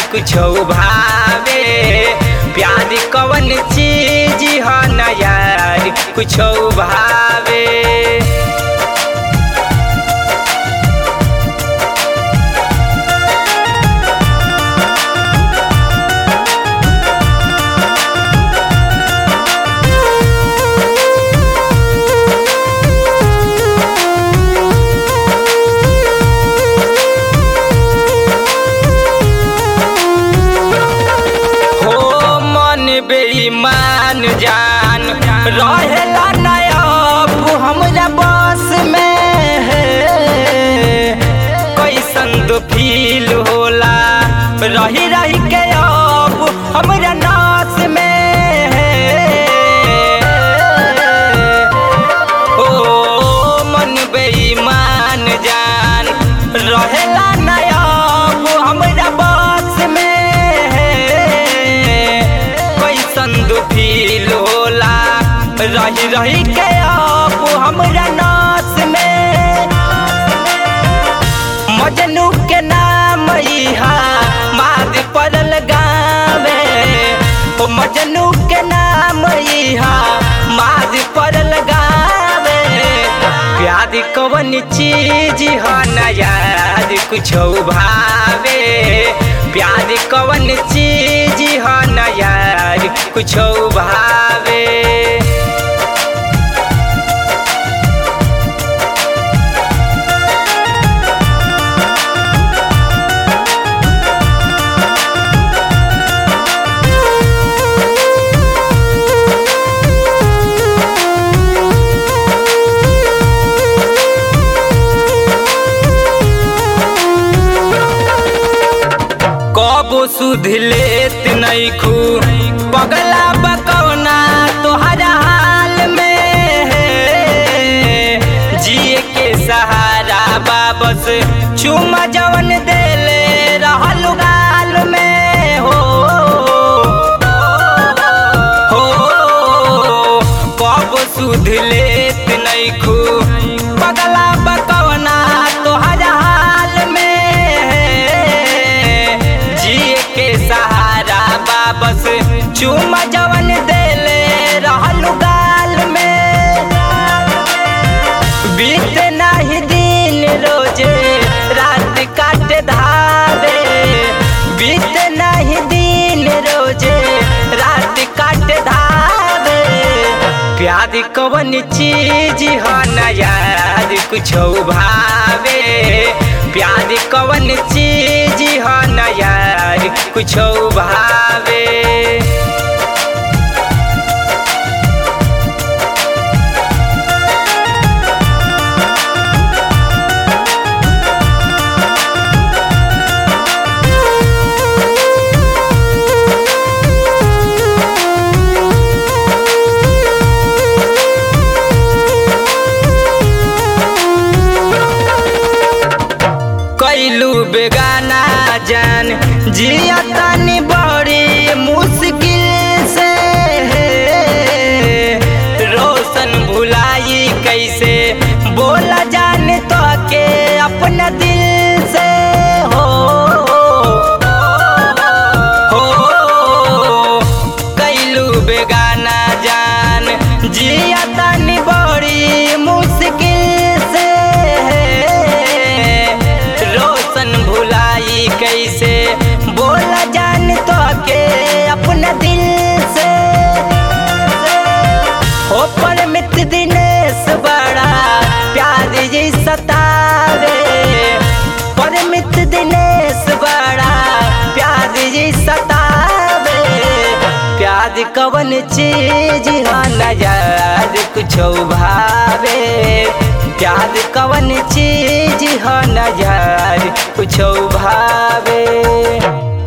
कुछ भावे प्यार कवन चीज ह न यार कुछ भावे हो मन बेईमान जान रहेला नयब हमरा बस में कैसन तो फील होला रही रही के अब हमरा नास में ओ मन बेईमान जान रहेला नयब हमरा बस में कैसन दुखील होला रही रही के अब हमरा नास में मजनू के नाम इहा माद पड़ल गावे ओ मजनू के नाम इहा माद पड़ल गावे प्यार कवन चीज ह न याद कुछ भावे प्यार कवन चीज ह न यार कुछ भावे कबो सुध लेत नैखू पगला बकौना तोहरा हाल में जिए के सहारा बाबस चुमा जवन देले रहल गाल में हो हो कब सुध लेत नैखू पगला बकौना तोहरा हाल में जिए के सहारा बाबस चुमा जवन देले रहल गाल में बीत नाही दिन रोजे रात काट धावे बीत नाही दिन रोजे रात काट धावे प्यार कवन चीज ह न यार कुछ भावे प्यार कवन चीज ह न यार कुछ भावे कैलू बेगाना जान जिया तानी बड़ी मुश्किल से रोशन भुलाई कैसे बोला जाने तो के अपना दिल से हो हो कैलू बेगाना जान जिया तानी बड़ी मुश्किल से रोशन भुलाई कैसे बोला जान तो के अपना दिल से हो पर मित दिनेश बड़ा प्यार जी सतावे पर मित दिनेश बड़ा प्यार जी सतावे प्यार कवन चीज ह न यार कुछ भावे प्यार कवन चीज ह न यार कुछ भावे